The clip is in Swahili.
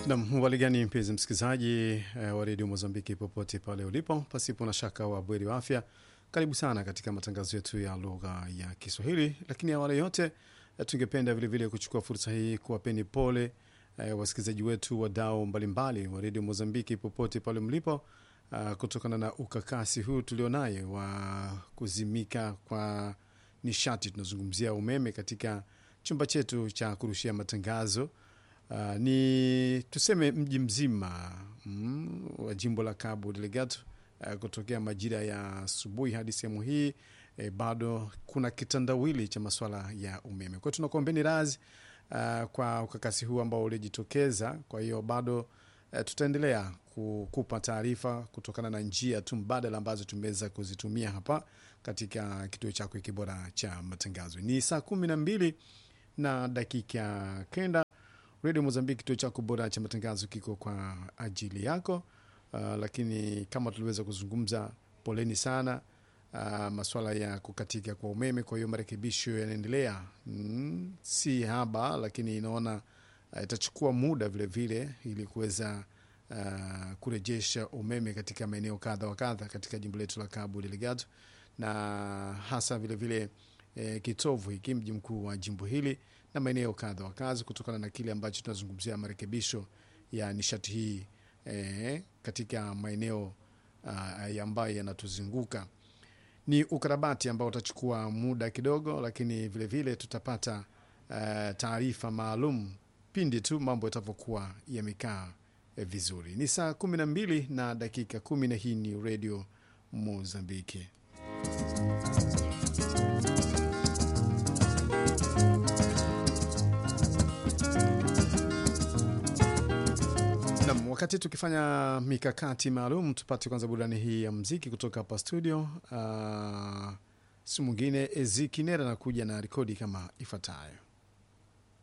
Nam waligani, mpenzi msikilizaji eh, wa redio Mozambiki popote pale ulipo, pasipo na shaka wa bweri wa afya, karibu sana katika matangazo yetu ya lugha ya Kiswahili. Lakini awali yote eh, tungependa vilevile kuchukua fursa hii kuwapeni pole eh, wasikilizaji wetu wadau mbalimbali wa redio Mozambiki popote pale mlipo, uh, kutokana na ukakasi huu tulionaye wa kuzimika kwa nishati. Tunazungumzia umeme katika chumba chetu cha kurushia matangazo. Uh, ni tuseme mji mzima mm, wa jimbo la Cabo Delgado uh, kutokea majira ya asubuhi hadi sehemu hii eh, bado kuna kitandawili cha masuala ya umeme. Kwa hiyo tunakuombeni radhi uh, kwa ukakasi huu ambao ulijitokeza. Kwa hiyo bado uh, tutaendelea kukupa taarifa kutokana na njia tu mbadala ambazo tumeweza kuzitumia hapa katika kituo chako hiki bora cha matangazo. Ni saa kumi na mbili na dakika kenda. Redio Mozambiki, kituo chako bora cha matangazo kiko kwa ajili yako. Uh, lakini kama tuliweza kuzungumza, poleni sana uh, maswala ya kukatika kwa umeme. Kwa hiyo marekebisho yanaendelea, mm, si haba, lakini inaona uh, itachukua muda vilevile ili kuweza uh, kurejesha umeme katika maeneo kadha wa kadha katika jimbo letu la Cabo Delgado na hasa vilevile eh, kitovu hiki mji mkuu wa jimbo hili na maeneo kadha wa kadha, kutokana na kile ambacho tunazungumzia marekebisho ya nishati hii eh, katika maeneo uh, ambayo yanatuzunguka. Ni ukarabati ambao utachukua muda kidogo, lakini vilevile vile tutapata uh, taarifa maalum pindi tu mambo yatavyokuwa yamekaa eh, vizuri. Ni saa kumi na mbili na dakika kumi na hii ni redio Mozambiki. Nam, wakati tukifanya mikakati maalum, tupate kwanza burudani hii ya mziki kutoka hapa studio. Uh, si mwingine Ezi Kinera anakuja na rekodi kama ifuatayo.